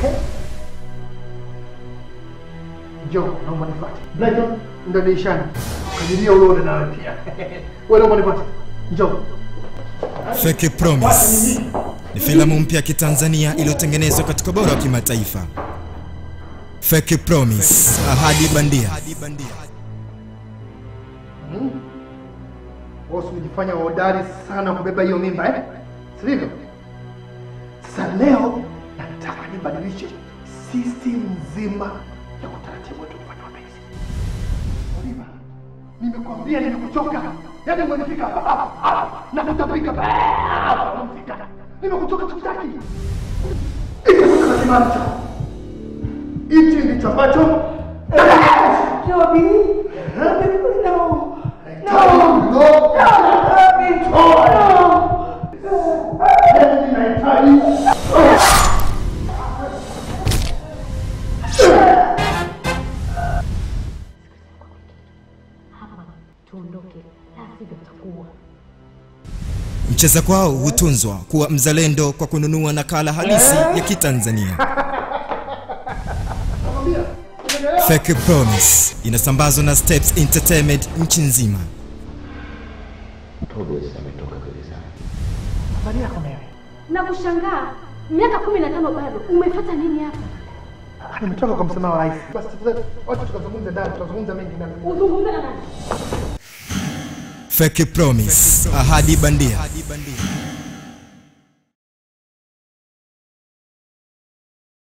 Njoo, naomba nifuate. Brighton, ndo dirishani. Kadiria uone nawe pia. Wewe naomba nifuate. Njoo. Fake Promise ni filamu mpya ya Kitanzania iliyotengenezwa katika ubora wa kimataifa. Fake Promise, ahadi bandia. Wewe umejifanya hodari sana kubeba hiyo mimba eh? Sivyo? Sasa leo nataka nibadilishe system nzima ya utaratibu wetu kufanya mapenzi. Oliva, nimekwambia nimekuchoka. Yaani umenifika hapa hapa hapa na kutapika hapa hapa unafika. Nimekuchoka tukitaki. Iko kwa kimani cha. Hichi ndicho ambacho Joby, Joby, no. No, no, Joby, no. Yaani nahitaji Hapa tuondoke, la sivyo tutakuwa Mcheza kwao hutunzwa kuwa mzalendo kwa kununua nakala halisi ya Kitanzania. Fake Promise inasambazwa na Steps Entertainment nchi nzima. habari yako Mary. na kushangaa. Miaka kumi na tano bado umefuata nini hapa? Ah, Nimetoka kwa msamaha wa rais. Basi tafadhali, wacha tukazungumze ndani, tutazungumza mengi ndani. Uzungumze na nani? Fake Promise, ahadi bandia.